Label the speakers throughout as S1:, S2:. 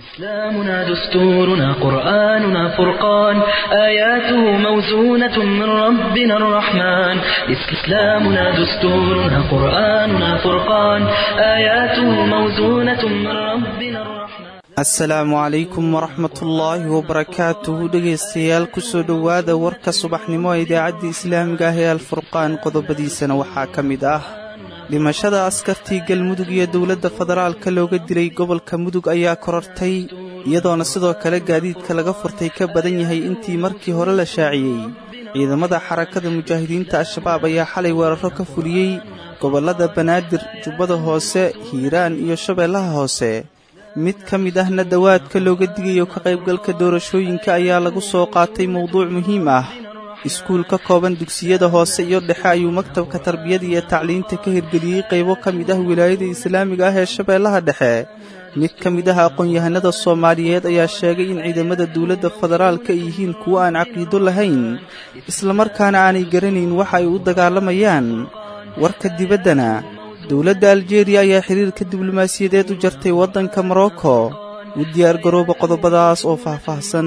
S1: إسلامنا دستورنا قرآننا فرقان آياته موزونة من ربنا الرحمن إسلامنا دستورنا قرآننا فرقان آياته موزونة من ربنا الرحمن
S2: asalaamu calaykum waraxmatullaahi wabarakaatuhu dhegaystayaal kusoo dhowaada warka subaxnimo ee idaacadda islaamiga ah ee alfurqaan qodobadiisana waxaa ka mid ah dhimashada askartii galmudug iyo dowladda federaalka looga dilay gobolka mudug ayaa korortay iyadoona sidoo kale gaadiidka laga furtay ka badan yahay intii markii hore la shaaciyey ciidamada xarakada mujaahidiinta al-shabaab ayaa xalay weeraro ka fuliyey gobollada banaadir jubbada hoose hiiraan iyo shabeellaha hoose mid ka mid ahna dawaadka looga digayo ka qaybgalka doorashooyinka ayaa lagu soo qaatay mowduuc muhiim ah iskuul ka kooban dugsiyada hoose iyo dhexe ayuu maktabka tarbiyada iyo tacliinta ka hirgeliyey qaybo ka mid ah wilaayada islaamiga ah ee shabeellaha dhexe mid ka mid ah aqoon-yahanada soomaaliyeed ayaa sheegay in ciidamada dowladda federaalka ay yihiin kuwo aan caqiido lahayn islamarkaana aanay garanayn waxa ay u dagaalamayaan warka dibaddana dowladda aljeeriya ayaa xiriirka diblomaasiyadeed u jartay waddanka morocco u diyaar garooba qodobadaas oo faahfaahsan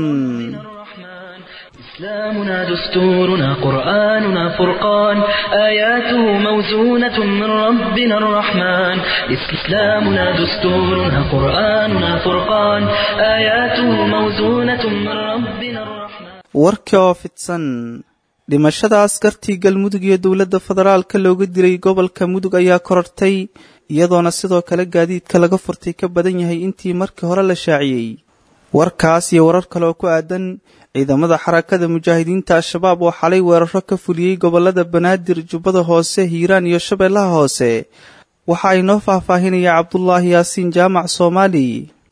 S1: إسلامنا دستورنا قرآننا فرقان آياته موزونة من ربنا الرحمن إسلامنا دستورنا قرآننا فرقان آياته موزونة من ربنا الرحمن
S2: warkii oo fidsan dhimashada askartii galmudug iyo dowladda federaalka looga dilay gobolka mudug ayaa korortay iyadoona sidoo kale gaadiidka laga furtay ka badan yahay intii markii hore la shaaciyey warkaas iyo warar kale oo ku aadan ciidamada xarakada mujaahidiinta al-shabaab oo xalay weeraro ka fuliyey gobollada banaadir jubbada hoose hiiraan iyo shabeellaha hoose waxa ay noo faahfaahinaya cabdulaahi yaasiin jaamac soomaali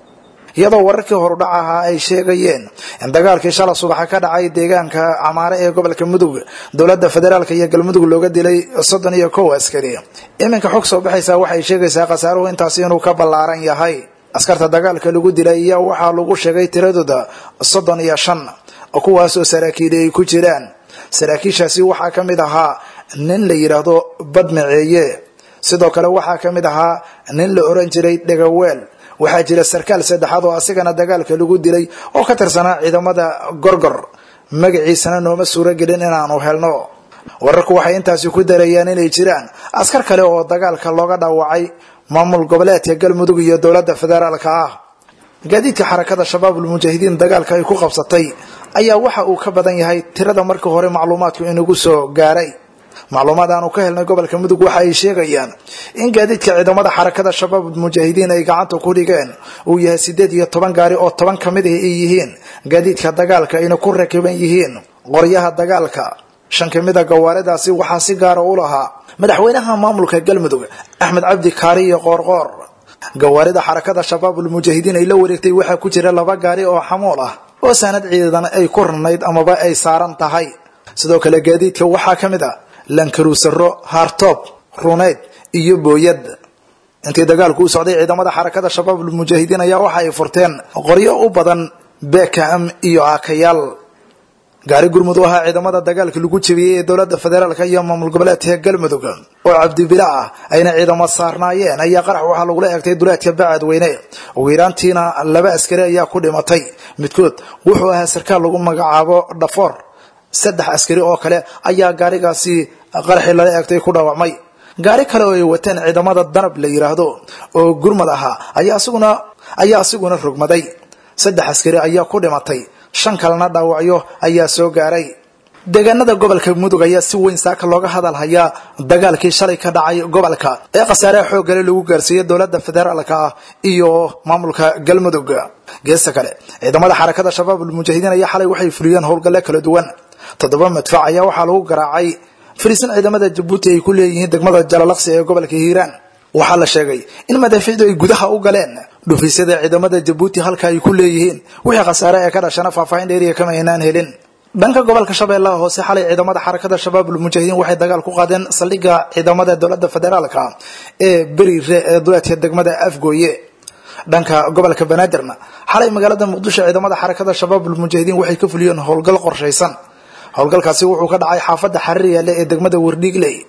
S3: iyadoo wararkii horudhac ahaa ay sheegayeen in dagaalkii shala subaxa ka dhacay deegaanka camaare ee gobolka mudug dowladda federaalk iyo galmudug looga dilay soddon iyo kow askari iminka xog soo baxaysa waxay sheegaysaa khasaaruhu intaasi inuu ka ballaaran yahay askarta dagaalka lagu dilay iyo waxaa lagu sheegay tiradooda soddon iyo shan kuwaasoo saraakiili ay ku jiraan saraakiishaasi waxaa ka mid ahaa nin la yidhaahdo badmaceeye sidoo kale waxaa ka mid ahaa nin la oran jiray dhegaweel waxaa jira sarkaal saddexaad oo asigana dagaalka lagu dilay oo ka tirsanaa ciidamada gorgor magaciisana nooma suuro gelin inaanu helno wararku waxay intaasi ku darayaan inay jiraan askar kale oo dagaalka looga dhaawacay maamul goboleedka galmudug iyo dowladda federaalka ah gaadiidka xarakada shabaabul mujaahidiin dagaalka ay ku qabsatay ayaa waxa uu ka badan yahay tirada markii hore macluumaadku inagu soo gaaray macluumaad aanu ka helnay gobolka mudug waxa ay sheegayaan in gaadiidka ciidamada xarakada shabaabul mujaahidiin ay gacanta ku dhigeen uu yahay sideed iyo toban gaari oo toban ka mid ah ay yihiin gaadiidka dagaalka ayna ku rakiban yihiin qoryaha dagaalka shan ka mid a gawaaridaasi waxaa si gaara u lahaa madaxweynaha maamulka galmudug axmed cabdi kaari iyo qoorqoor gawaarida xarakada shabaabul mujaahidiin ay la wareegtay waxaa ku jira laba gaari oo xamuul ah oo saanad ciidan ay ku rarnayd amaba ay saaran tahay sidoo kale gaadiidka waxaa ka mid a lankaruusaro haartoob runeyd iyo booyad intii dagaalku u socday ciidamada xarakada shabaabul mujaahidiin ayaa waxa ay furteen qoryo u badan bekam iyo aakayaal gaari gurmud u ahaa ciidamada dagaalka lagu jebiyey ee dowladda federaalka iyo maamul goboleedka galmudug oo cabdibila ah ayna ciidamo saarnaayeen ayaa qarax waxaa lagula eegtay duleedka bacadweyne ugu yaraantiina laba askari ayaa ku dhimatay midkood wuxuu ahaa sarkaal lagu magacaabo dhafoor saddex askari oo kale ayaa gaarigaasi qaraxii lala eegtay ku dhaawacmay gaari kale oo ay wateen ciidamada danab la yiraahdo oo gurmad ahaa ayaa asiguna ayaa asiguna rogmaday saddex askari ayaa ku dhimatay shan kalena dhaawacyo ayaa soo gaaray deegaanada gobolka mudug ayaa si weyn saaka looga hadal hayaa dagaalkii shalay ka dhacay gobolka ee khasaaraha xooggale lagu gaarsiiyey dowladda federaalka ah iyo maamulka galmudug geesta kale ciidamada xarakada shabaabul mujaahidiin ayaa xalay waxay fuliyeen howlgalle kala duwan toddoba madfac ayaa waxaa lagu garaacay fariisan ciidamada jabuuti ay ku leeyihiin degmada jalalaqsi ee gobolka hiiraan waxaa la sheegay in madaafiicdu ay gudaha u galeen dhufiisyada ciidamada jabuuti halka ay ku leeyihiin wixii khasaare ee ka dhashana faahfaahin dheeriya kama aynaan helin dhanka gobolka shabeellaha hoose xalay ciidamada xarakada shabaabul mujaahidiin waxay dagaal ku qaadeen saldhigga ciidamada dowladda federaalka ee beriire ee duleedka degmada afgooye dhanka gobolka banaadirna xalay magaalada muqdisho ciidamada xarakada shabaabul mujaahidiin waxay ka fuliyeen howlgal qorshaysan howlgalkaasi wuxuu ka dhacay xaafadda xariir yaale ee degmada wardhiigley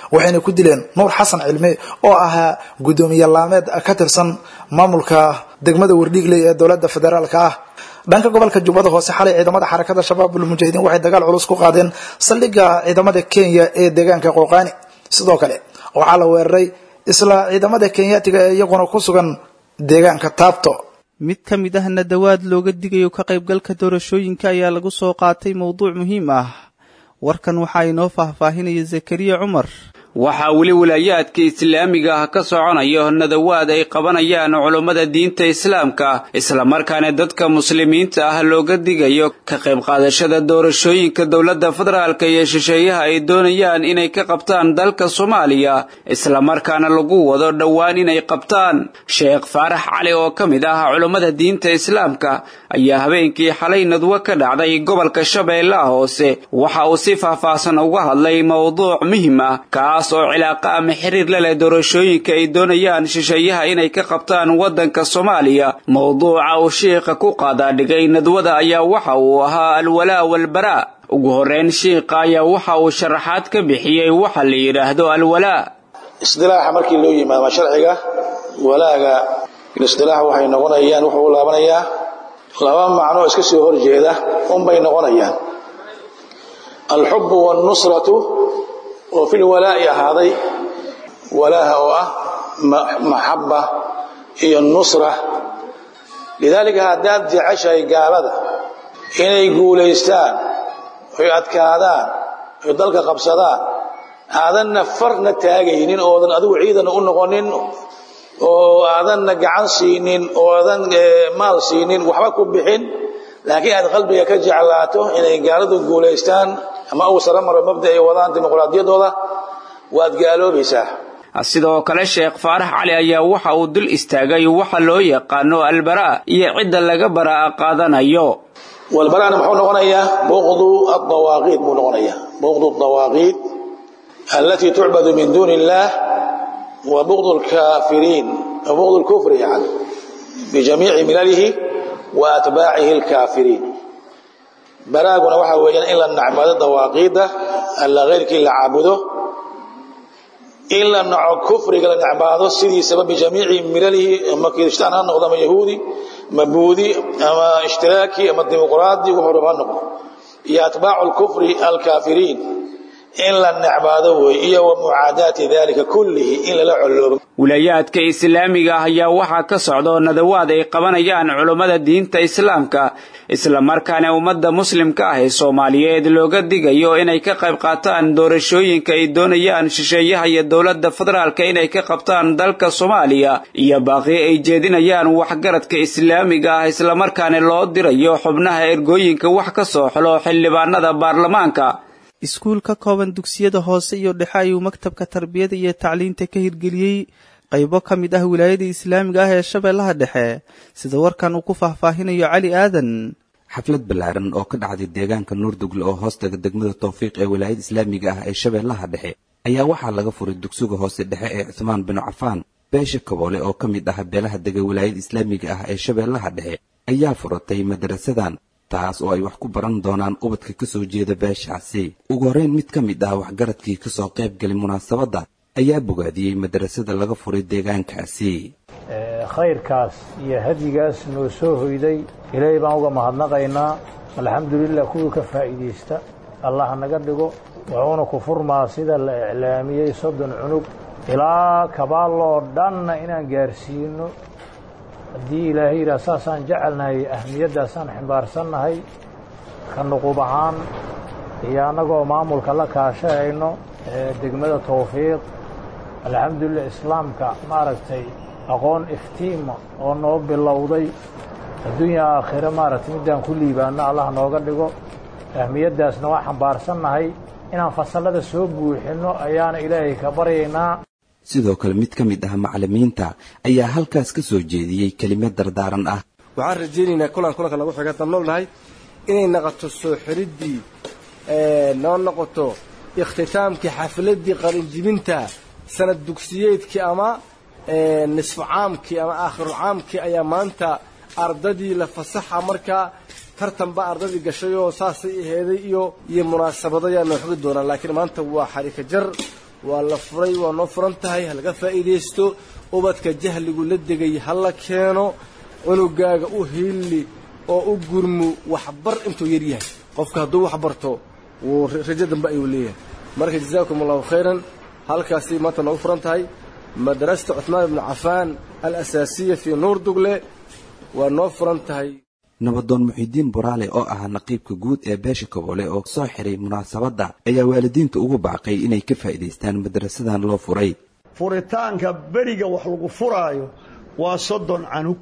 S3: waxayna ku dileen nuur xasan cilmi oo ahaa guddoomiye laameed ka tirsan maamulka degmada wardhiigley ee dowladda federaalka ah dhanka gobolka jubbada hoose xalay ciidamada xarakada shabaabul mujaahidiin waxay dagaal culus ku qaadeen saldhigga ciidamada kenya ee deegaanka qooqaani sidoo kale waxaa la weeraray isla ciidamada kenyaatiga ee iyaguna ku sugan deegaanka taabto
S2: mid ka mid ahna dawaad looga digayo ka qaybgalka doorashooyinka ayaa lagu soo qaatay mowduuc muhiim ah warkan waxaa inoo faahfaahinaya zakariya cumar
S4: waxaa weli walaayaadka islaamiga ah ka soconayo nadawaad ay qabanayaan culummada diinta islaamka islamarkaana dadka muslimiinta ah looga digayo ka qayb qaadashada doorashooyinka dowladda federaalka iyo shisheeyaha ay doonayaan inay ka qabtaan dalka soomaaliya islamarkaana lagu wado dhowaan inay qabtaan sheekh faarax cali oo ka mid ah culummada diinta islaamka ayaa habeenkii xalay nadwo ka dhacday gobolka shabeellaha hoose waxa uu si faahfaahsan uga hadlay mowduuc muhim ah kaas oo cilaaqa ama xiriir la leh doorashooyinka ay doonayaan shisheeyaha inay ka qabtaan waddanka soomaaliya mowduuca uu shiikha ku qaadaadhigay nadwada ayaa waxa uu ahaa alwalaa walbaraa ugu horreyn shiikha ayaa waxa uu sharaxaad ka bixiyey waxa la yidhaahdo alwalaa
S5: isdilaaxa markii loo yimaado sharciga walaaga isdilaax waxay noqonayaan wuxuu u laabanayaa laba macnoo iska soo horjeeda unbay noqonayaan alxubu wannusratu oo fil walaa'i ahaaday walaaha oo ah maxaba iyo nusra lidaalika haddaad jeceshahay gaalada inay guulaystaan oy adkaadaan oy dalka qabsadaan aadanna farna taagaynin oodan adigu ciidana u noqonin oo aadanna gacan siinin oo aadan maal siinin waxba ku bixin laakiin aad qalbiga ka jeclaato inay gaaladu guulaystaan ama uu sara maro mabda ay wadaan dimuqraadiyadooda waad gaaloobaysaa
S4: sidoo kale sheekh faarax cali ayaa waxa uu dul istaagay waxa loo yaqaano albaraa iyo cidda laga baraa qaadanayo
S5: walbaraana muxuu noqonayaa buqdu adawaaqiid buu noqonayaa buqdu adawaaqiid allatii tucbadu min duuni illaah wa buqdu lkaafiriin wa buqdu lkufri yani bijamiici milalihi wa atbaacihi alkaafiriin baraaguna waxaa weeyaan in la nacbado dawaaqiidda alla keyrkii la caabudo in la naco kufriga la nacbaado sidiisaba bijamiici milalihi ama kiristaan ha noqdo ama yahuudi ama buudi ama ishtiraaki ama dimuqraadi wuxuu raba ha noqdo iyo atbaacu lkufri alkaafiriin in la necbaado wey iyo wa mucaadaati dalika kullihi in lala coloobo
S4: wilaayaadka islaamiga ah ayaa waxaa ka socdo nadawaad ay qabanayaan culummada diinta islaamka islamarkaana ummadda muslimka ah ee soomaaliyeed looga digayo inay ka qayb qaataan doorashooyinka ay doonayaan shisheeyaha iyo dowladda federaalka inay ka qabtaan dalka soomaaliya iyo baaqi ay jeedinayaan waxgaradka islaamiga ah islamarkaana loo dirayo xubnaha ergooyinka wax ka soo xulo xildhibaanada baarlamaanka
S2: iskuul ka kooban dugsiyada hoose iyo dhexe ayuu maktabka tarbiyada iyo tacliinta ka hirgeliyey qaybo ka mid ah wilaayada islaamiga ah ee shabeellaha dhexe sida warkan uu ku faahfaahinayo cali aadan
S6: xaflad ballaaran oo ka dhacday deegaanka nuurdugle oo hoostaga degmada tawfiiq ee wilaayada islaamiga ah ee shabeellaha dhexe ayaa waxaa laga furay dugsiga hoose dhexe ee cuhmaan binu cafaan beesha kaboole oo ka mid ah beelaha dega wilaayada islaamiga ah ee shabeellaha dhexe ayaa furatay madarasadan taas oo ay wax ku baran doonaan ubadka ka soo jeeda beeshaasi ugu horreyn mid ka mid ah waxgaradkii ka soo qayb galay munaasabadda ayaa bogaadiyey madarasada laga furay deegaankaasi
S7: khayrkaas iyo hadyigaas noo soo hoyday ilaahay baan uga mahadnaqaynaa alxamdulilah kuwii ka faa'iidaysta allah naga dhigo wuxuuna ku furmaa sida la iclaamiyey soddon cunug ilaa kabaaloo dhanna inaan gaarsiino haddii ilaahay yidhaah saasaan jecelnahay ahmiyaddaasaan ximbaarsannahay ka nuqub ahaan iyo annagoo maamulka la kaashahayno degmada tawfiiq alxamdulilah islaamka maaragtay aqoon iftiima oo noo bilowday adduunya aakhire maaragtay middaan ku liibaanno allah nooga dhigo ahmiyaddaasna waa xambaarsannahay inaan fasallada soo buuxinno ayaana ilaahay ka baryaynaa
S6: sidoo kale mid ka mid ah macallimiinta ayaa halkaas ka soo jeediyey kelimad dardaaran ah
S8: waxaan rajaynaynaa kulan kulanka nagu xiga dabnoolnahay inay noqoto soo xiriddii noo noqoto ikhtitaamkii xafiladdii qalinjibinta sanad dugsiyeedkii ama nisfu caamkii ama aakhiru caamkii ayaa maanta ardadii la fasaxa markaa tartanba ardadii gashay oo saasay aheeday iyo iyo munaasabado ayaa noo xogi doonaa laakiin maanta waa xarika jar waa la furay waa noo furan tahay ha laga faa'iidaysto ubadka jahligu la degay ha la keeno cunugaaga u hiilli oo u gurmu waxbar intuu yar yahay qofka hadduu wax barto wuu rajo dambe ayuu leeyahay marka jazaakum allahu khayran halkaasi maanta noogu furan tahay madrasata cuhmaan ibnu cafaan al asaasiya fii nuur dugle waa noo furan tahay
S6: nabadoon muxiidiin buraale oo ahaa naqiibka guud ee beesha kaboole oo soo xiray munaasabadda ayaa waalidiinta ugu baaqay inay ka faa'iidaystaan madrasadan loo furay
S9: furitaanka beriga wax lagu furaayo waa soddon canug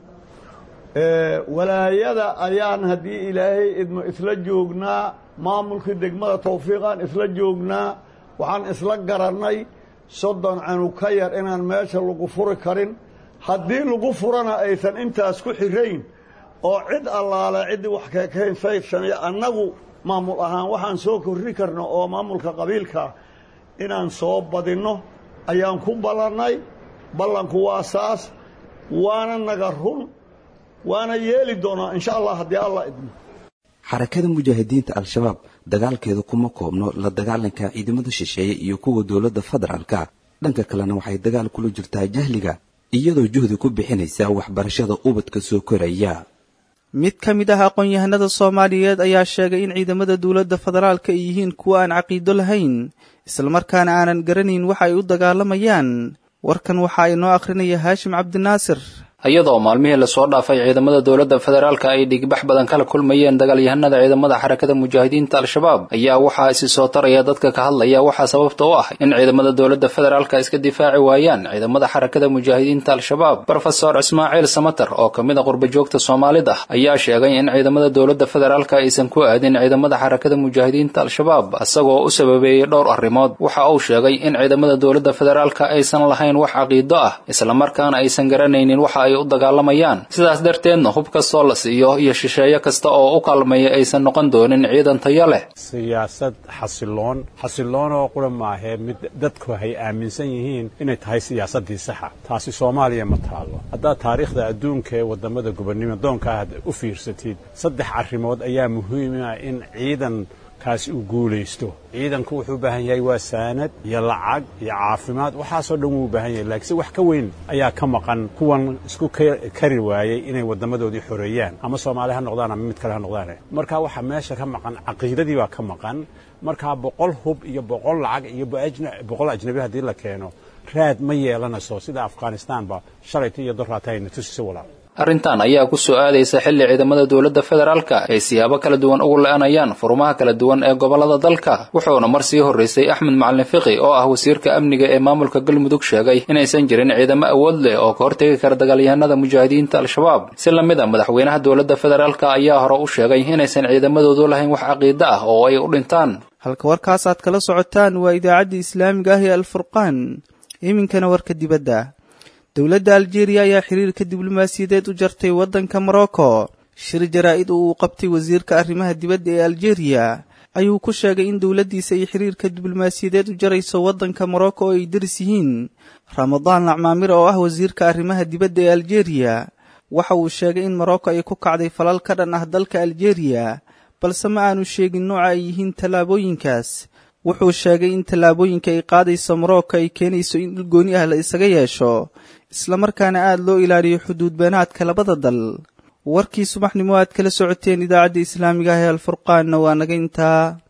S9: walaayada ayaan haddii ilaahay idmo isla joognaa maamulkii degmada tawfiiqaan isla joognaa waxaan isla garannay soddon canug ka yar inaan meesha lagu furi karin haddii lagu furana aysan intaas ku xirayn oo cid allaale ciddii wax kakaynsaysaniyo annagu maamul ahaan waxaan soo korri karno oo maamulka qabiilkaa inaan soo badinno ayaan ku ballannay ballanku waa saas waana naga run waana yeeli doonaa insha allah haddii alla idmo
S6: xarakada mujaahidiinta al-shabaab dagaalkeedu kuma koobno la dagaalanka ciidamada shisheeye iyo kuwa dowladda federaalka dhanka kalena waxay dagaal kula jirtaa jahliga iyadoo juhdi ku bixinaysa waxbarashada ubadka soo koraya
S2: mid ka mid ah aqoon-yahanada soomaaliyeed ayaa sheegay in ciidamada dowladda federaalka ay yihiin kuwa aan caqiido lahayn islamarkaana aanan garanayn waxa ay u dagaalamayaan warkan waxaa inoo akhrinaya haashim cabdinaasir
S10: iyadoo maalmihii lasoo dhaafay ciidamada dowladda federaalka ay dhigbax badan kala kulmayeen dagaalyahanada ciidamada xarakada mujaahidiinta al-shabaab ayaa waxaa isi soo taraya dadka ka hadlaya waxaa sababta u ah in ciidamada dowladda federaalka iska difaaci waayaan ciidamada xarakada mujaahidiinta al-shabaab rofesor ismaaciil samater oo ka mid a qurbajoogta soomaalida ayaa sheegay in ciidamada dowladda federaalka aysan ku aadin ciidamada xarakada mujaahidiinta al-shabaab isagoo u sababeeyey dhowr arrimood waxa uu sheegay in ciidamada dowladda federaalka aysan lahayn wax caqiido ah islamarkaana aysan garanaynin waxa ay u dagaalamayaan sidaas darteedna hub kastoo la siiyo iyo shisheeye kasta oo u kaalmaya aysan noqon doonin ciidan tayo leh
S11: siyaasad xasiloon xasiloonoo qura maahee mid dadku hay aaminsan yihiin inay tahay siyaasaddii saxa taasi soomaaliya ma taalo haddaad taariikhda adduunka ee waddamada gobonnimo doonka aad u fiirsatid saddex arrimood ayaa muhiima in ciidan kaasi uu guulaysto ciidanku wuxuu u baahan yahay waa saanad iyo lacag iyo caafimaad waxaasoo dhan wuu u baahan yahay laakiinse wax ka weyn ayaa ka maqan kuwan isku kari waayey inay waddamadoodii xoreeyaan ama soomaali ha noqdaan ama mid kale ha noqdaane marka waxaa meesha ka maqan caqiidadii baa ka maqan markaa boqol hub iyo boqol lacag iyo boqol ajnabi haddii la keeno raad ma yeelanayso sida afghanistaanba shalayta iyo doraata ayna tusisa walaal
S10: arrintan ayaa ku soo aadaysa xilli ciidamada dowladda federaalka ay siyaabo kala duwan ugu la-anayaan furmaha kala duwan ee gobollada dalka wuxuuna mar sii horraysay axmed macalin fiqi oo ah wasiirka amniga ee maamulka galmudug sheegay inaysan jirin ciidamo awood leh oo ka hortegi kara dagaalyahanada mujaahidiinta al-shabaab si la mid a madaxweynaha dowladda federaalka ayaa hore u sheegay inaysan ciidamadoodu lahayn wax caqiido ah oo ay u dhintaan
S2: halka warkaas aad kala socotaan waa idaacaddii islaamiga ah ee alfurqaan iminkana warka dibadda dowladda aljeeriya ayaa xiriirka diblomaasiyadeed u jartay waddanka morocco shir jaraa-id oo uu qabtay wasiirka arrimaha dibadda ee aljeeriya ayuu ku sheegay in dowladdiisa ay xiriirka diblomaasiyadeed u jarayso waddanka morocco oo ay daris yihiin ramadaan lacmaamir oo ah wasiirka arrimaha dibadda ee aljeeriya waxa uu sheegay in morocco ay ku kacday falal ka dhan ah dalka aljeeriya balse ma aanu sheegin nooca ay yihiin tallaabooyinkaas wuxuu sheegay in tallaabooyinka ay qaadayso morocco ay keenayso in dhul gooni ah la isaga yeesho islamarkaana aada loo ilaaliyo xuduud beenaadka labada dal warkii subaxnimo aad kala socoteen idaacadda islaamiga ah ee alfurqaanna waa naga intaa